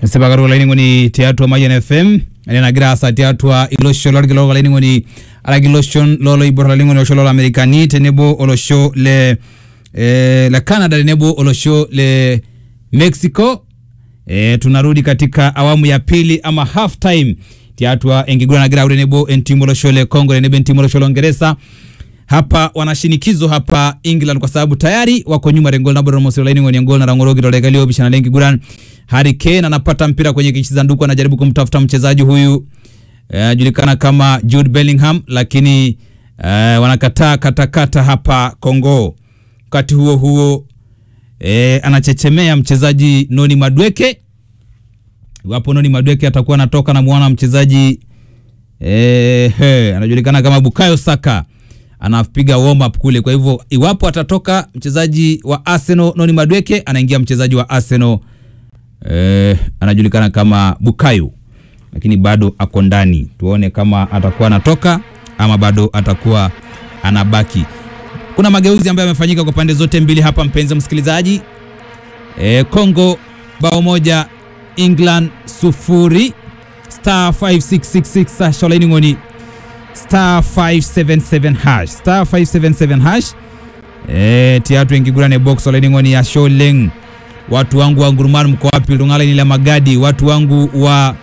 sipakaru olaining'oni tiatua Mayian FM enagira aasa tiatua ilosho lorkila olaining'oni araki iloshon loloibor olaining'oni olosho lolamerikani tenebo olosho le eh, le Canada tenebo olosho le Mexico eh, tunarudi katika awamu ya pili ama half time tiatua enkiguran nagira au tenebo entimu olosho le Congo tenebo entimu olosho la Uingereza hapa wanashinikizo hapa England kwa sababu tayari wako nyuma rengol na Bournemouth laini ngoni ngol na rangorogi toleka leo bishana lengi guran Harry Kane anapata mpira kwenye kisanduku anajaribu kumtafuta mchezaji huyu anajulikana kama Jude Bellingham lakini uh, wanakataa katakata hapa Kongo. Wakati huo huo eh, anachechemea mchezaji Noni Madweke. Iwapo Noni Madweke atakuwa anatoka na muona mchezaji eh, he, anajulikana kama Bukayo Saka anapiga warm up kule. Kwa hivyo iwapo atatoka mchezaji wa Arsenal Noni Madweke, anaingia mchezaji wa Arsenal eh, anajulikana kama Bukayo, lakini bado ako ndani. Tuone kama atakuwa anatoka ama bado atakuwa anabaki. Kuna mageuzi ambayo yamefanyika kwa pande zote mbili hapa, mpenzi msikilizaji. Eh, Congo bao moja, England sufuri. Star 5666 Sasha Olaining'oni star 577 hash star 577 hash eh tiatu ingigurane box olaining'oni ya Sholeng. Watu wangu wa Ngurumani mko wapi? Lungala ni la Magadi, watu wangu wa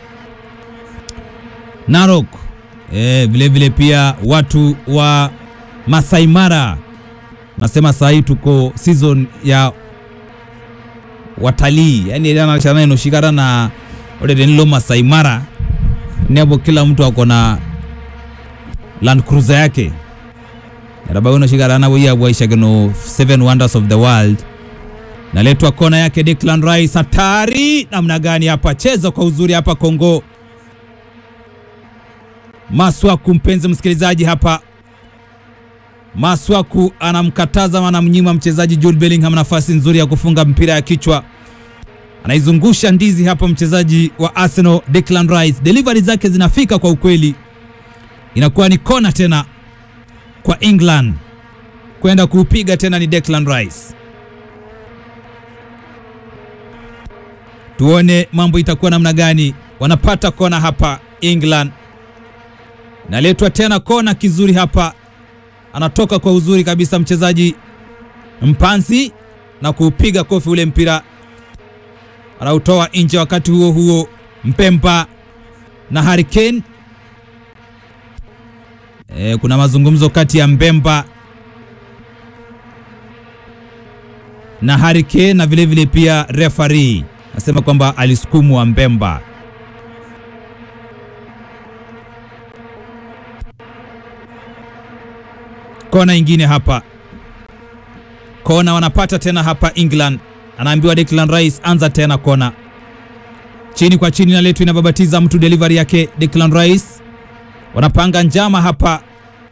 Narok eh, vile vile pia watu wa Masai Mara. Nasema saa hii tuko season ya watalii, yani anachana inoshikana na ore denilo Masai Mara nebo, kila mtu ako na Land Cruiser yake rabaino shikarana wiya bwaishakino seven wonders of the world naletwa kona yake Declan Rice, hatari namna gani hapa, cheza kwa uzuri hapa Kongo. Maswaku, mpenzi msikilizaji, hapa Maswaku anamkataza anamnyima mchezaji Jude Bellingham nafasi nzuri ya kufunga mpira ya kichwa, anaizungusha ndizi hapa mchezaji wa Arsenal Declan Rice, delivery zake zinafika kwa ukweli inakuwa ni kona tena kwa England kwenda kuupiga tena, ni Declan Rice. Tuone mambo itakuwa namna gani. Wanapata kona hapa England, naletwa tena kona kizuri hapa, anatoka kwa uzuri kabisa mchezaji Mpansi na kuupiga kofi ule mpira, anautoa nje. Wakati huo huo Mpemba na Harry Kane E, kuna mazungumzo kati ya Mbemba na Harry Kane na vile vile pia referee nasema kwamba alisukumwa Mbemba. Kona ingine hapa, kona wanapata tena hapa England, anaambiwa Declan Rice, anza tena kona, chini kwa chini, naletwa inababatiza mtu, delivery yake Declan Rice wanapanga njama hapa,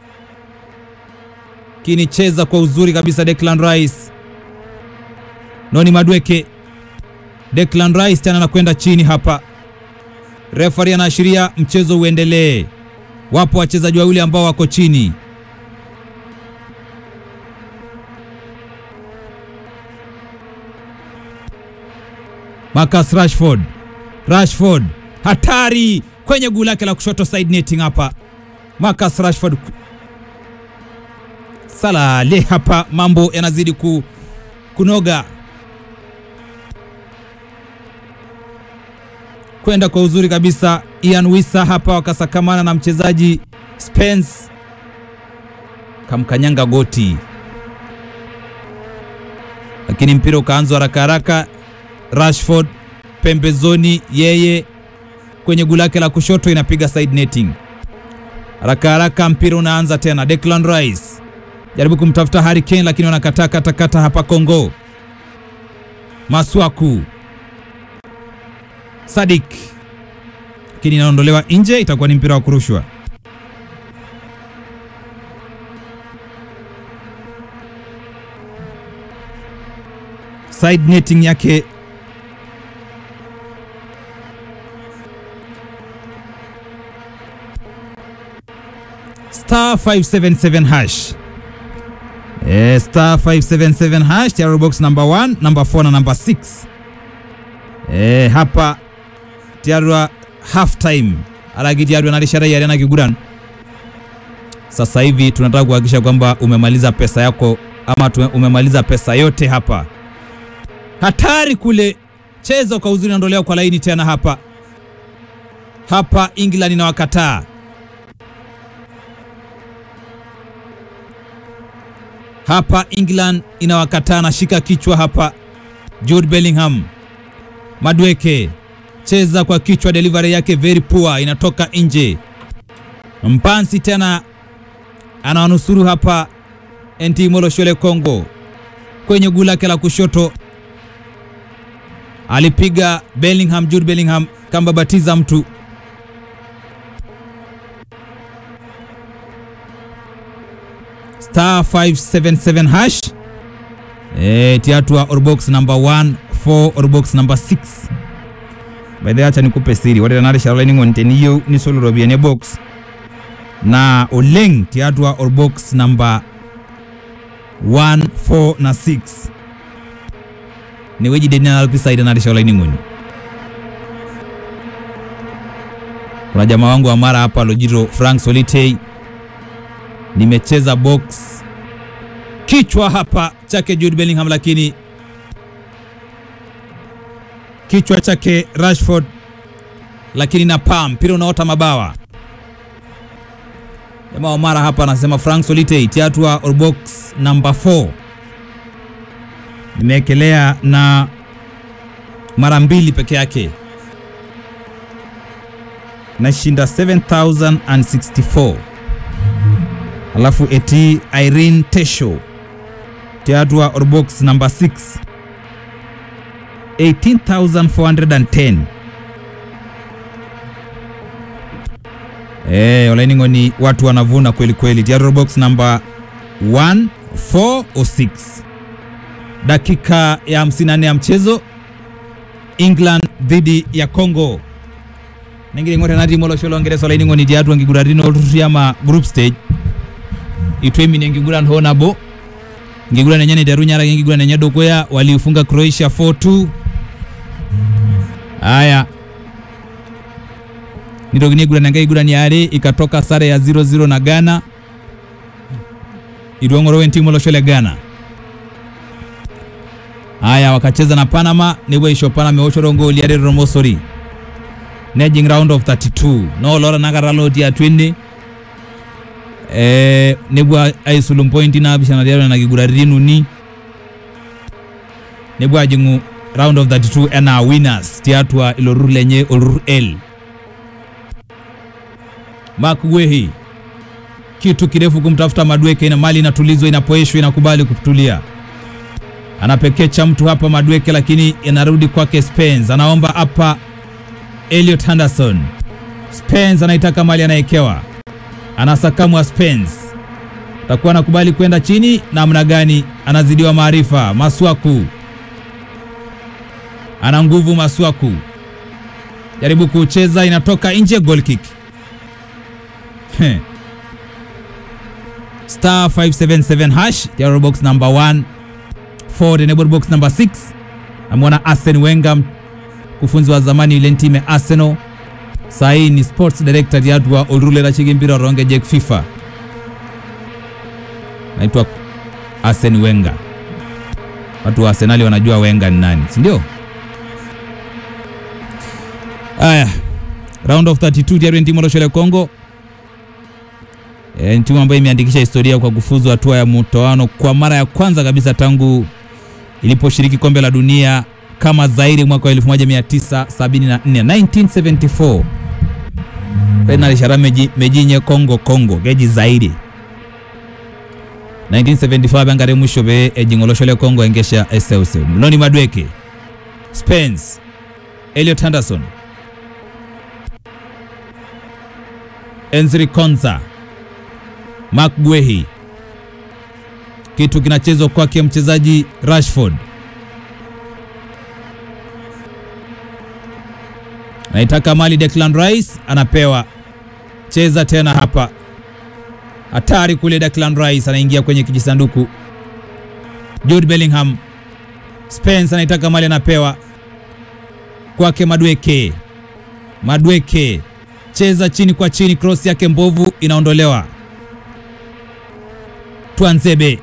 kinicheza kwa uzuri kabisa Declan Rice. Noni Madweke, Declan Rice tena anakwenda chini hapa, referee anaashiria mchezo uendelee. Wapo wachezaji wawili ambao wako chini. Marcus Rashford, Rashford hatari kwenye guu lake la kushoto side netting hapa, Marcus Rashford salale hapa, mambo yanazidi ku, kunoga kwenda kwa uzuri kabisa. Ian Wisa hapa wakasakamana na mchezaji Spence, kamkanyanga goti, lakini mpira ukaanzwa haraka haraka. Rashford pembezoni, yeye kwenye guu lake la kushoto inapiga side netting haraka haraka, mpira unaanza tena. Declan Rice jaribu kumtafuta Harry Kane, lakini wanakataa katakata hapa Kongo. Maswaku Sadik, lakini inaondolewa nje, itakuwa ni mpira wa kurushwa. Side netting yake star 577 hash eh, star 577 hash tayari box number 1 number 4 na number 6 eh, hapa tiarua half time alaki tiarua narishata yare ena kiguran sasa hivi tunataka kuhakikisha kwamba umemaliza pesa yako ama tume- umemaliza pesa yote hapa hatari kule cheza kwa uzuri naondolewa kwa laini tena hapa hapa england inawakataa hapa england inawakataa nashika kichwa hapa jude bellingham madweke cheza kwa kichwa delivery yake very poor inatoka nje mpansi tena anawanusuru hapa nt moloshole congo kwenye guu lake la kushoto alipiga bellingham jude bellingham kambabatiza mtu star 577 hash e, tiatua orbox number 1 4 orbox number 6 by the way, acha nikupe siri ore tenarishata olainining'oni teniyieu nisolo iropiyiani e box na oleng tiatua orbox number 1 4 na 6 inewueji deni nalo pisai tenarishata olainining'oni kuna jamaa wangu wa mara hapa lojito frank solitei nimecheza box kichwa hapa chake Jude Bellingham, lakini kichwa chake Rashford, lakini na pam mpira unaota mabawa. Jamaa wa mara hapa anasema Frank Solitei tiatua or box number 4 nimeekelea na mara mbili peke yake nashinda 7064 alafu eti Irene Tesho tiatua orbox number 6 18410 Eh, olaining'oni watu wanavuna kweli kweli tiatua orbox number 1 4 or 6 dakika ya 54 ya mchezo England dhidi ya Congo nengiling'ore natii molosholo ngeresa olaining'oni tiatua nkiguratini olturruri ama group stage itwemi enkiguran hoo nabo nkiguran enye naiterunye araki enkiguran enye dukuya waliifunga Croatia 4-2 aya nitokini aiguran enkae kiguran yare ikatoka sare ya 0-0 na Ghana itu eng'oro entimu olosho le Ghana aya wakacheza na Panama nepuo aisho Panama eoshoto ngooli are tormosori nejing round of 32 noolora nakata lotii atua ene eh, nepuo aisulu mpointi naapishana tiatua nena kiguraritin uni nepuo ajing'u round of 32 enaa winners tiatua ilo turrur lenye olturrur L Mark Wehi kitu kirefu kumtafuta Madweke, ina mali inatulizwa, inapoeshwa, inakubali kutulia, anapekecha mtu hapa Madweke, lakini inarudi kwake Spence, anaomba hapa Elliot Henderson. Spence anaitaka mali, anaekewa, anasakamwa Spence, takuwa anakubali kwenda chini namna gani? Anazidiwa maarifa. Maswaku ana nguvu, Maswaku jaribu kucheza, inatoka nje, goal kick. Heh. star 577 hash Tiaro box number 1 Ford enable box number 6 amwona Arsene Wenger mkufunzi wa zamani ile timu ya Arsenal sahii ni sports director tiatua olrule rachigi mpira ronge jek FIFA naitwa Arsene Wenger watu wa Arsenal wanajua Wenger ni nani si ndio aya round of 32 tiatua timu loshole Kongo E, ni timu ambayo imeandikisha historia kwa kufuzu hatua ya mtoano kwa mara ya kwanza kabisa tangu iliposhiriki kombe la dunia kama Zaire mwaka wa 1974 1974 penali shara meji, mejinye Kongo Kongo geji Zaire 1975 bangare mwisho be ejingoloshole Kongo engesha eseuse Loni Madweke Spence Elliot Henderson Enzri Konza Mark Guehi, kitu kinachezwa kwake mchezaji Rashford, naitaka mali. Declan Rice anapewa, cheza tena hapa, hatari kule. Declan Rice anaingia kwenye kijisanduku. Jude Bellingham, Spence anaitaka mali, anapewa kwake Madweke. Madweke cheza chini kwa chini, cross yake mbovu inaondolewa. Twanzebe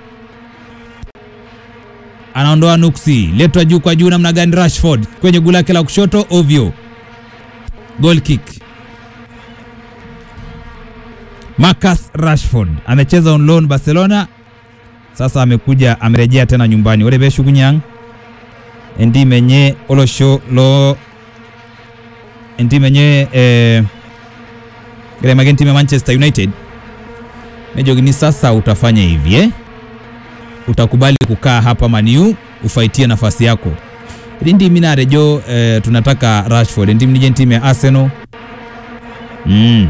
anaondoa nuksi, letwa juu kwa juu namna gani? Rashford kwenye gula lake la kushoto, ovyo, goal kick. Marcus Rashford amecheza on loan Barcelona, sasa amekuja amerejea tena nyumbani. Ole beshugunyang endi menye olosho lo endi menye eh, gremagen timu ya Manchester United nejogini, sasa utafanya hivi eh? utakubali kukaa hapa Maniu ufaitie nafasi yako rindi mina rejo eh, tunataka Rashford ndi mnije timu ya Arsenal mm.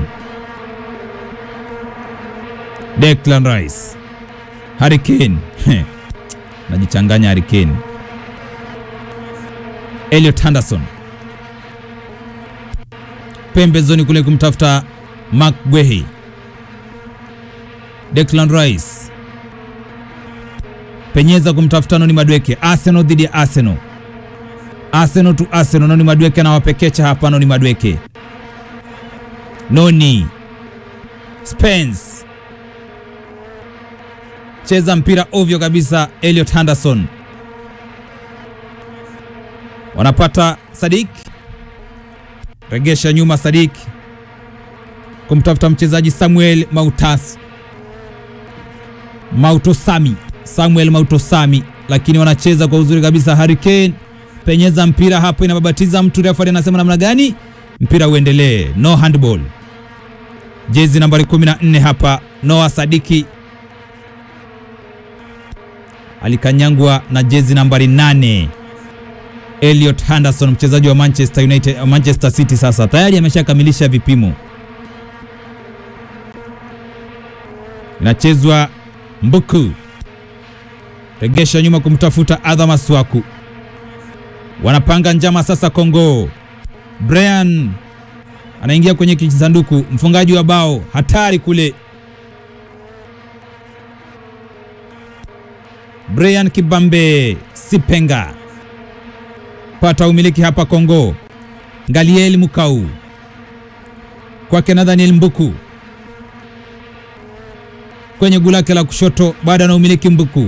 Declan Rice Harry Kane najichanganya Harry Kane Elliot Henderson pembezoni kule kumtafuta Mark Guehi Declan Rice penyeza kumtafuta Noni Madweke. Arsenal dhidi ya Arsenal, Arsenal tu Arsenal. Noni Madweke anawapekecha hapa. Noni Madweke, Noni Spence cheza mpira ovyo kabisa. Elliot Henderson wanapata Sadik, regesha nyuma. Sadik kumtafuta mchezaji Samuel Mautas Mautosami Samuel Mautosami, lakini wanacheza kwa uzuri kabisa. Harry Kane penyeza mpira hapo, inababatiza mtu. Refa anasema namna gani mpira uendelee? No handball. Jezi nambari 14 hapa, Noah Sadiki alikanyangwa na jezi nambari 8 Elliot Henderson, mchezaji wa Manchester United, Manchester City. Sasa tayari ameshakamilisha vipimo, inachezwa Mbuku regesha nyuma kumtafuta Adha Maswaku, wanapanga njama sasa. Kongo Brian anaingia kwenye kijisanduku, mfungaji wa bao hatari kule, Brian Kibambe Sipenga pata umiliki hapa Kongo. Ngaliel Mukau kwake Nathaniel Mbuku kwenye gulake la kushoto, baada na umiliki Mbuku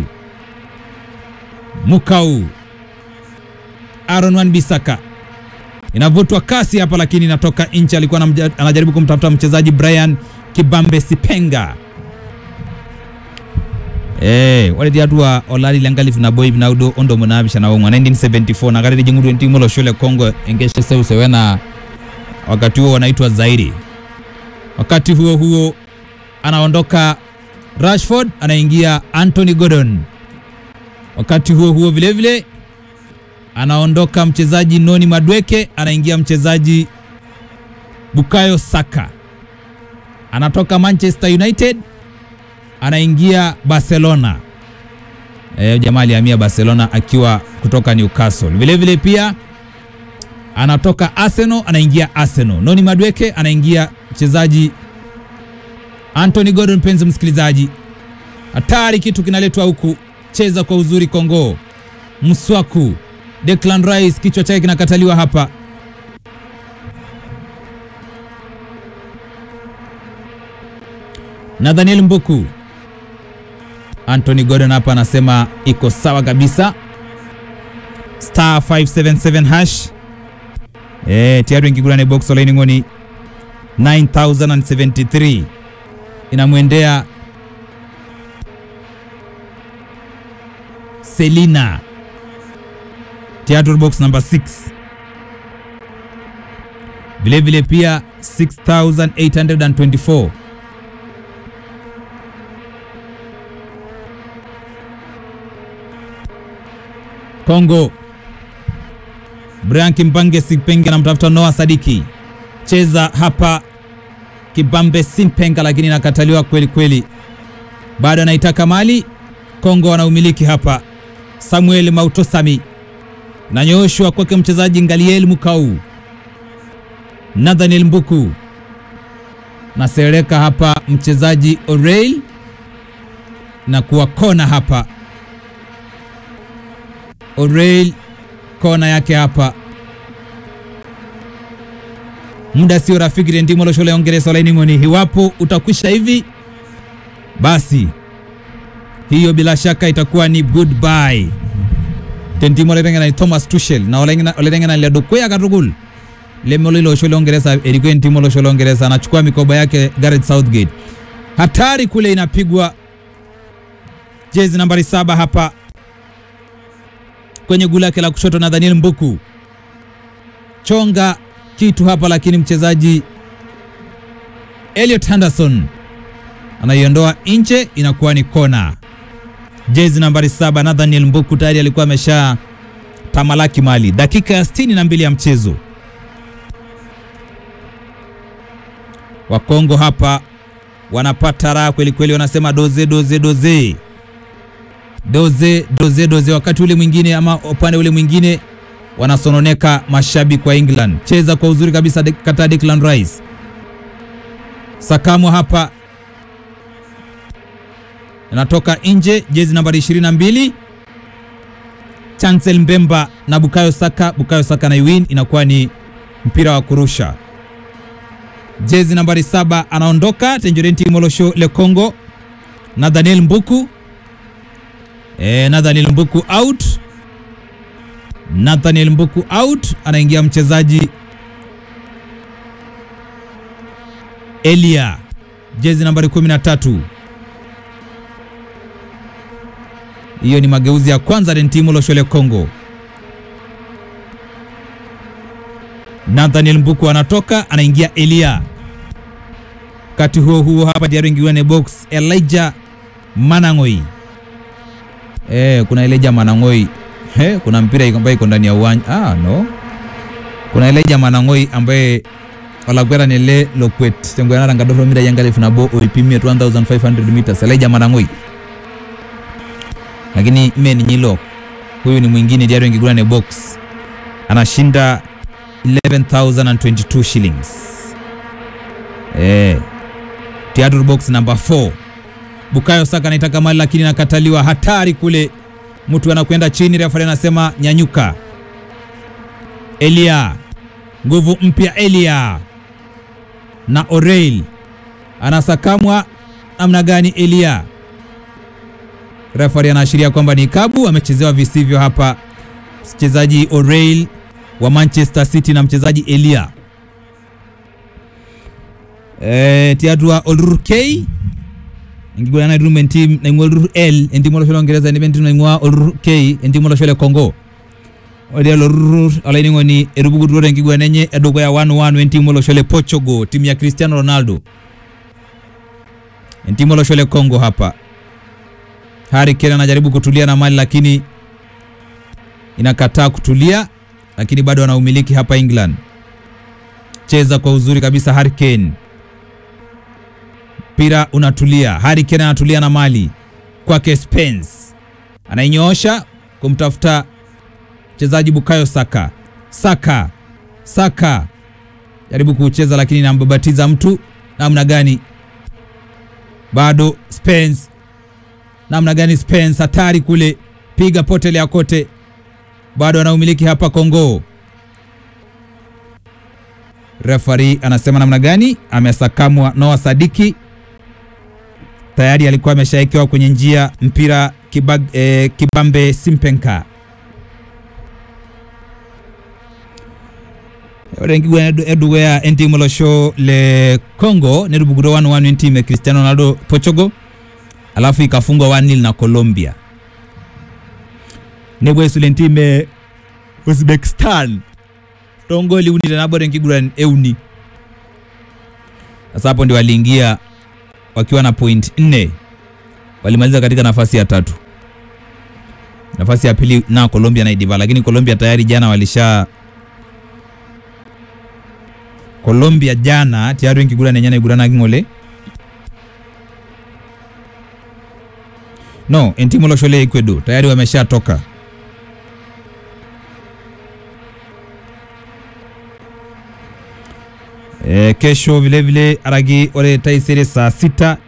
Mukau Aaron Wan Bisaka inavutwa kasi hapa, lakini inatoka nchi. Alikuwa anajaribu kumtafuta mchezaji Brian Kibambe Sipenga. Eh, wale diadua olali langalifu na boy binaudo ondo munabisha na wongwa 1974 na gari jingudu ntimo lo shule Kongo engeshe seuse wena wakati huo wanaitwa Zairi. Wakati huo huo anaondoka Rashford, anaingia Anthony Gordon. Wakati huo huo vile vile anaondoka mchezaji Noni Madweke, anaingia mchezaji Bukayo Saka. Anatoka Manchester United anaingia Barcelona. E, jamaa alihamia Barcelona akiwa kutoka Newcastle. Vile vile pia anatoka Arsenal anaingia Arsenal. Noni Madweke anaingia mchezaji Anthony Gordon. Mpenzi msikilizaji, hatari kitu kinaletwa huku cheza kwa uzuri Kongo. Mswaku Declan Rice kichwa chake kinakataliwa hapa. Nathaniel Mbuku, Anthony Gordon hapa anasema iko sawa kabisa. Star 577 hash eh, tayari ingigula ni box line ngoni 9073 inamwendea Selina Theatre box number 6 vile vile pia 6824 Kongo Brian Kimbange Simpenge anamtafuta Noah Sadiki, cheza hapa Kibambe Simpenga, lakini nakataliwa kweli kweli, bado anaitaka mali. Kongo wanaumiliki hapa. Samuel Mautosami nanyooshwa kwake mchezaji Ngaliel Mukau, Nathaniel Mbuku nasereka hapa mchezaji Oreil na kuwa kona hapa. Oreil kona yake hapa muda sio rafiki tentimo loshole ongeresa olaining'oni iwapo utakwisha hivi basi hiyo bila shaka itakuwa ni goodbye tentimo oleteng'ena ni thomas tushel na oleteng'ena liadukuya katukul lemelo ilo osho longereza ilikuwa ni timu losho longereza anachukua mikoba yake Gareth Southgate hatari kule inapigwa jezi nambari saba hapa kwenye gula lake la kushoto na Daniel Mbuku chonga kitu hapa, lakini mchezaji Elliot Henderson anaiondoa nje, inakuwa ni kona. Jezi nambari saba Nathaniel Mbuku tayari alikuwa amesha tamalaki mali. Dakika ya sitini na mbili ya mchezo, Wakongo hapa wanapata raha kweli kweli, wanasema doze doze doze doze doze doze. Wakati ule mwingine ama upande ule mwingine wanasononeka mashabiki wa England. Cheza kwa uzuri kabisa kata Declan Rice, sakamwa hapa, anatoka nje, jezi nambari 22 Chancel Mbemba na Bukayo Saka. Bukayo Saka na iwin, inakuwa ni mpira wa kurusha. Jezi nambari saba anaondoka Tenjorenti Molosho Le Congo na Daniel Mbuku e, Nathaniel Mbuku out. Nathaniel Mbuku out, anaingia mchezaji Elia, jezi nambari 13. Hiyo ni mageuzi ya kwanza Rentimu Loshole Congo. Nathaniel Mbuku anatoka, anaingia Elia. Wakati huo huo hapa tayari ingiwa ni box Elijah Manang'oi. Eh, kuna Elijah Manang'oi. He, kuna mpira ambaye iko ndani ya uwanja. Ah, no. Kuna Elijah Manang'oi ambaye olakwera nele lokwet tengwana ranga dofro mita yangale funabo oipimie 1500 meters Elijah Manang'oi. Lakini men nyilo huyu ni mwingine diaro ingigura ne box anashinda 11022 shillings. Eh. Theatre box number 4. Bukayo Saka anaitaka mali lakini nakataliwa. Hatari kule, mtu anakwenda chini, refa anasema nyanyuka. Elia, nguvu mpya Elia na Oreil anasakamwa namna gani? Elia, refa anaashiria kwamba ni kabu, amechezewa visivyo hapa mchezaji Oreil wa Manchester City na mchezaji Elia. E, tiatua Olrur K ingigwana na rumen team na ingwa Olrur L endimo lo shole Uingereza ni bentu na ingwa Olrur K endimo lo shole Congo ode Olrur alaini ngoni erubugu rore ingigwana nenye edogo ya 1-1 endimo lo shole Portugal timu ya Cristiano Ronaldo endimo lo shole Congo hapa Harry Kane anajaribu kutulia na mali lakini inakataa kutulia lakini bado anaumiliki hapa England. Cheza kwa uzuri kabisa Harry Kane, mpira unatulia. Harry Kane anatulia na mali kwake, Spence anainyoosha kumtafuta mchezaji Bukayo Saka. Saka, Saka jaribu kucheza lakini inambabatiza mtu namna gani? Bado Spence, namna gani? Spence hatari kule, piga potelea kote bado anaumiliki hapa Kongo. Refari anasema namna gani? Amesakamwa Noah Sadiki, tayari alikuwa ameshaekewa kwenye njia mpira kibag, eh, Kibambe Simpenka orengigwa eduwea entimu losho le Congo nerubuguro 1-1 ntime Cristiano Ronaldo Portugal, alafu ikafungwa 1-0 na Colombia nebwesule ntime Uzbekistan tongoli uni tenabore nkiguran euni. Sasa hapo ndio waliingia wakiwa na point nne, walimaliza katika nafasi ya tatu. Nafasi ya pili na Colombia na Idiba, lakini Colombia tayari jana walisha Colombia jana tayari nkiguran enyana igurana king'ole no entimu loshole Ecuador tayari wameshatoka E, kesho vilevile aragi ore taisere saa sita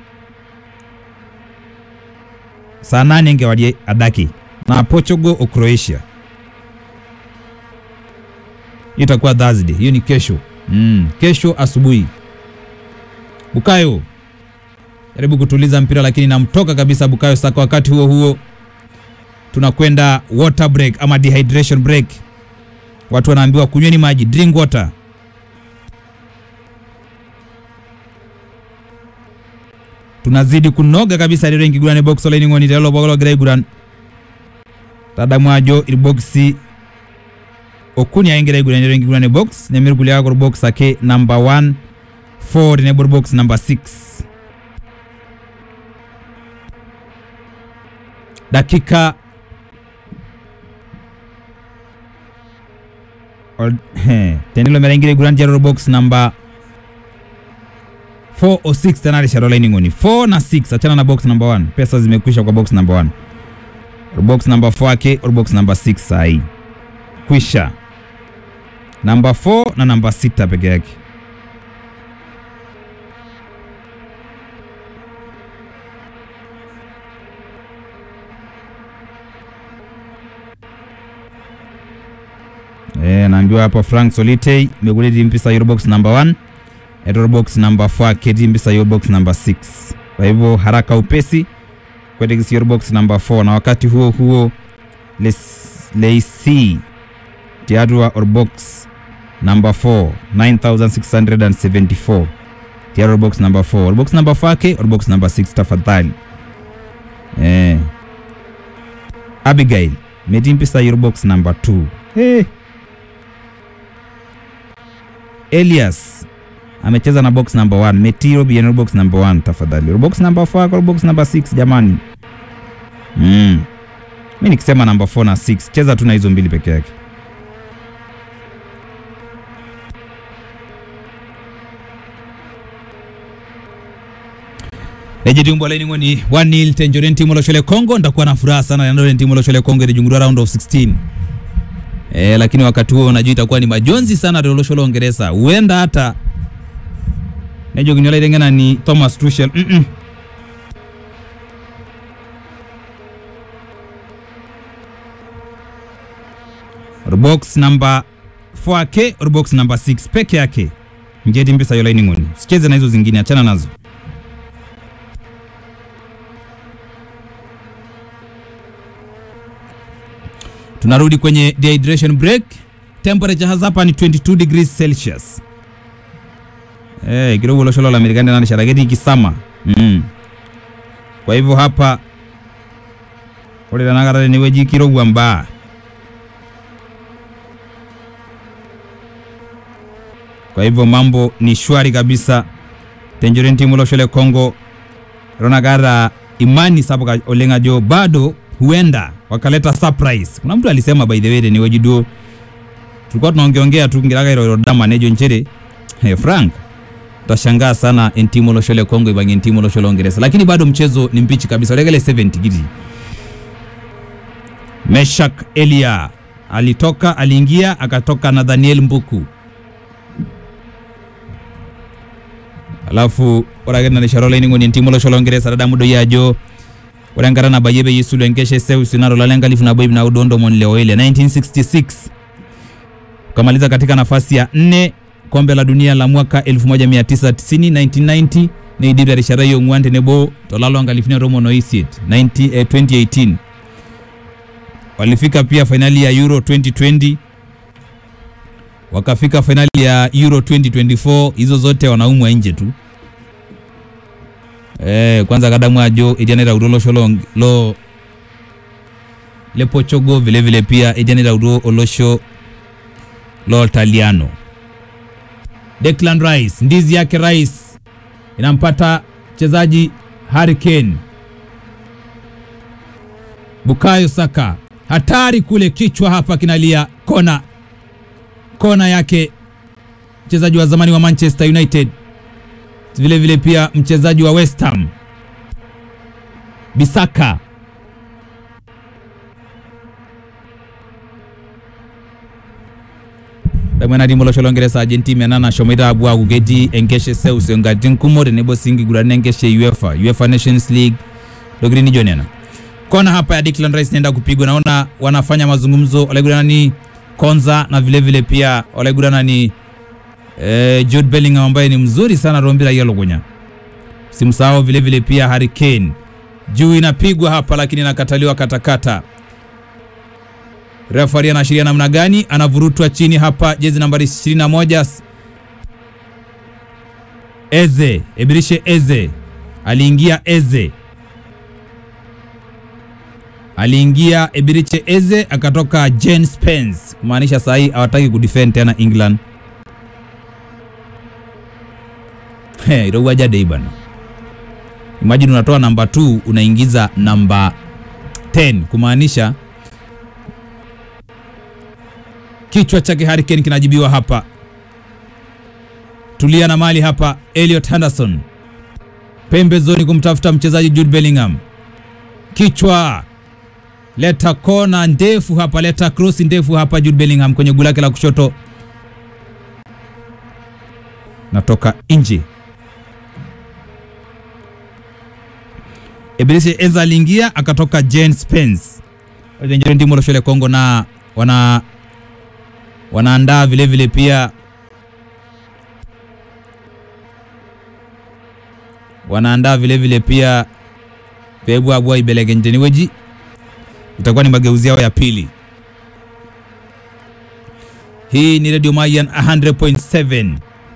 saa nane ngewalie adaki na Portugal o Croatia. Hiyo itakuwa Thursday, hiyo ni kesho. mm. kesho asubuhi bukayo jaribu kutuliza mpira lakini namtoka kabisa bukayo saka wakati huo huo tunakwenda water break ama dehydration break watu wanaambiwa kunyweni maji drink water tunazidi kunoga kabisa rero enkiguran ebox olainining'oni telelo pooki logira aiguran tadamu ajo irboksi okuni ake egira aiguran rero enkiguran ebox neme irkulie ake orbox ake number 1 4 tenebo orbox number 6 dakika Ol- he, tenilo metaa ingira aiguran tiatua orbox number 4 o 6 tena rishata olainining'oni 4 na 6 achana na box number 1 pesa zimekwisha kwa box number 1 box number 4 ake or box number 6 sahii kwisha namba 4 na namba 6 peke yake Eh, naambiwa hapo Frank Solitei mekuleti mpisa hiyo box number 1 eto box number 4 keti mpisa hiyo box number 6 kwa hivyo haraka upesi kwetekisi hiyo box number 4 na wakati huo huo Les- Leisi tiatua or box number 4 9674 tiatua or box number 4 or box number 4 ke or box number 6 tafadhali eh Abigail metii mpisa hiyo box number 2 hey. Elias amecheza na box number 1 Metiro Bienero box number 1 tafadhali. Box number 4 kwa box number 6 jamani. Mm. Mimi nikisema number 4 na 6 cheza tu na hizo mbili peke yake. Eje timu laini ngoni 1-0 Tenjoren timu loshole Kongo ndakuwa na furaha sana na timu loshole Kongo ilijungurua round of 16. Eh, lakini wakati huo unajua itakuwa ni majonzi sana Lolosholo Uingereza. Huenda hata nejo kinyola itengena ni Thomas Tuchel. Mm -mm. Or box number 4K or box number 6 peke yake. Njeti mpesa yola iningoni. Sicheze na hizo zingine, achana nazo. Tunarudi kwenye dehydration break. Temperature hapa ni 22 degrees Celsius. Eh, kidogo lo sholo la Marekani na sharageti kisama. Mm. Kwa hivyo hapa ore tanakata ni weji kirowua mbaa. Kwa hivyo mambo ni shwari kabisa. Tenjoren timu lo shole Kongo ronagara imani sabuka oleng ajo bado huenda wakaleta surprise. Kuna mtu alisema by the way ni wejiduo tulikuwa tunaongeongea tu ngiraga iro dama nejo nchere hey, Frank utashangaa sana entimu loshole Kongo ibange entimu loshole Uingereza, lakini bado mchezo ni mbichi kabisa, legele 70 gidi. Meshak Elia alitoka, aliingia, akatoka na Daniel Mbuku, alafu oragena ni sharole ningo ni entimu loshole Uingereza dada mudo yajo orangara na bayebe yisulu enkeshe seusi naro lalenga lifu na boibi na udondo mon leo ile 1966 ukamaliza katika nafasi ya nne kombe la dunia la mwaka 1990 1990 neidipta rishata yong'uan tenebo tolalo nkalifuni tomon oisiet 90, eh, 2018 walifika pia fainali ya euro 2020 wakafika fainali ya euro 2024 hizo zote wanaumwa nje tu eh, kwanza kadamu ajo edianeta udo losho lo, lo le Portugal vile vile pia edianeta udo olosho lo Italiano. Declan Rice, ndizi yake Rice inampata mchezaji Harry Kane. Bukayo Saka hatari kule, kichwa hapa kinalia, kona kona yake mchezaji wa zamani wa Manchester United, vile vile pia mchezaji wa West Ham Bisaka damwena timo losho longeresa argentina nana shomoita apuo aaku ketii enkeshe seuseu nkatitin kumok tenebo sii nkiguratin enkeshe UEFA, UEFA Nations League ntokitin nijo nena. Kona hapa ya Declan Rice naenda kupigwa, naona wanafanya mazungumzo walaiguranani Konza na vile vile pia walaiguranani eh, Jude Bellingham ambaye ni mzuri sana rombira yalogunya. Simsahau vile vile pia Harry Kane. Juu inapigwa hapa lakini inakataliwa katakata. Refari anaashiria namna gani? Anavurutwa chini hapa, jezi nambari 21 Eze, Eberishe Eze. Aliingia Eze. Aliingia Ebiriche Eze akatoka Jane Spence, kumaanisha saa hii hawataki kudefend tena England. He, irowa jade bana. Imagine unatoa namba 2 unaingiza namba 10 kumaanisha kichwa chake Harry Kane kinajibiwa hapa. Tulia na mali hapa, Elliot Henderson pembezoni kumtafuta mchezaji Jude Bellingham, kichwa leta kona ndefu hapa, leta cross ndefu hapa, Jude Bellingham kwenye gula lake la kushoto, natoka nje. Eberechi Eza aliingia akatoka Jane Spence Ojenjeri ndimo loshole Kongo na wana wanaandaa vile vile pia wanaandaa vile vile pia pebu abwa ibelegenjeni weji itakuwa ni mageuzi yao ya pili. Hii ni Radio Mayan 100.7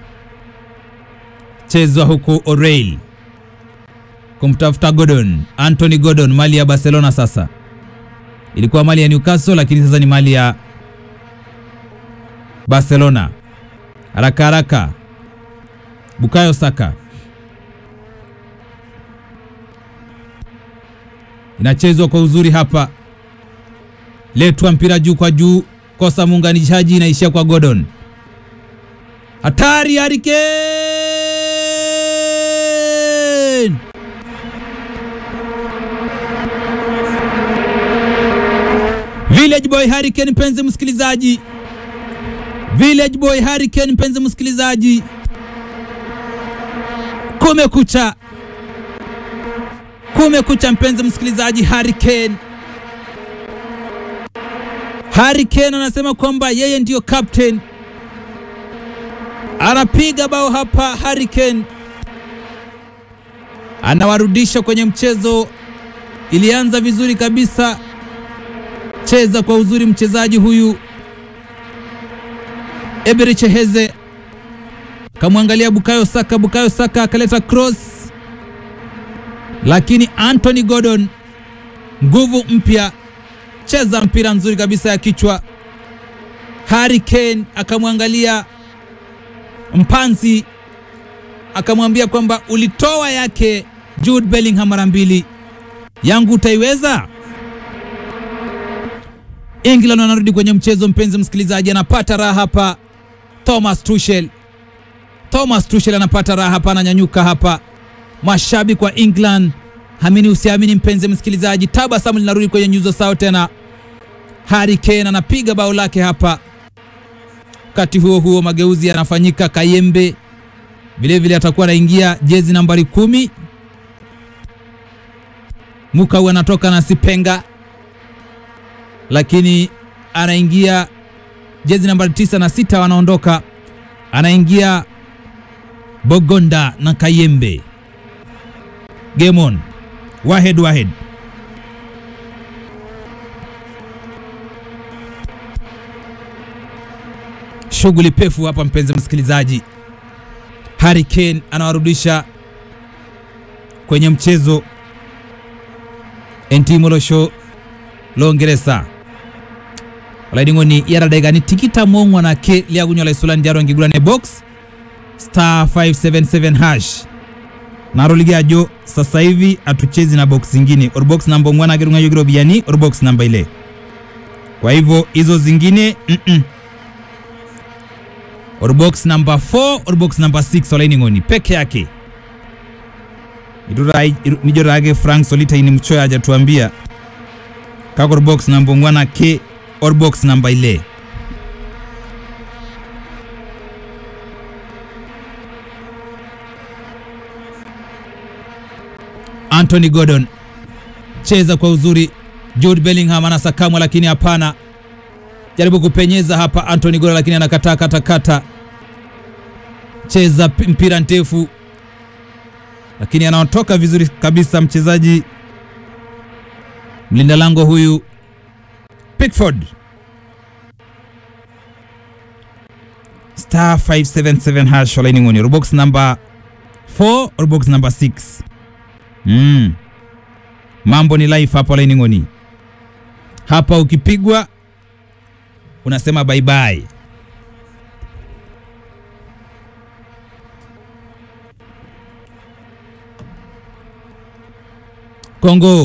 chezwa huku O'Reilly kumtafuta Gordon, Anthony Gordon, mali ya Barcelona. Sasa ilikuwa mali ya Newcastle, lakini sasa ni mali ya Barcelona. Haraka haraka, Bukayo Saka inachezwa kwa uzuri hapa, letwa mpira juu kwa juu, kosa muunganishaji, inaishia kwa Gordon. Hatari, Harry Kane! Village Boy Harry Kane, mpenzi msikilizaji, Village Boy Harry Kane, mpenzi msikilizaji, kumekucha kumekucha mpenzi msikilizaji, Harry Kane. Harry Kane anasema kwamba yeye ndiyo captain, anapiga bao hapa. Harry Kane anawarudisha kwenye mchezo. Ilianza vizuri kabisa, cheza kwa uzuri mchezaji huyu Eberechi Eze, kamwangalia Bukayo Saka, Bukayo Saka akaleta cross lakini Anthony Gordon nguvu mpya, cheza mpira mzuri kabisa ya kichwa. Harry Kane akamwangalia mpanzi, akamwambia kwamba ulitoa yake Jude Bellingham mara mbili, yangu utaiweza? England wanarudi kwenye mchezo, mpenzi msikilizaji, anapata raha hapa. Thomas Tuchel, Thomas Tuchel anapata raha hapa, ananyanyuka hapa mashabiki wa England, hamini usiamini, mpenzi msikilizaji, tabasamu linarudi kwenye nyuso zao tena. Harry Kane anapiga bao lake hapa. Wakati huo huo mageuzi yanafanyika. Kayembe vilevile atakuwa anaingia jezi nambari kumi. Mukau anatoka na Sipenga, lakini anaingia jezi nambari tisa na sita wanaondoka, anaingia Bogonda na Kayembe. Game on. Wahed Wahed. Shughuli pefu hapa mpenzi msikilizaji. Harry Kane anawarudisha kwenye mchezo entimolosho longeresa olaiding'oni yaradegani tikita mong'wa nake liagunyola isulani diaro ngigulane box star 577 hash naroligajo sasa hivi atuchezi na box zingine or box namba mwana gerunga yogiro biani or box namba ile kwa hivyo hizo zingine mm -mm. or box namba 4 or box namba 6 olaining'oni peke yake nijorage frank solita ini mchoya ajatuambia kako or box namba mwana ke or box namba ile Anthony Gordon cheza kwa uzuri. Jude Bellingham anasakamwa, lakini hapana, jaribu kupenyeza hapa Anthony Gordon, lakini anakataa katakata. cheza pi- mpira ndefu, lakini anaotoka vizuri kabisa mchezaji mlinda lango huyu Pickford. Star 577 hash olaini ngoni box number 4 or box number 6. Mm. Mambo ni life hapo olaini ngoni. Hapa ukipigwa unasema bye bye. Kongo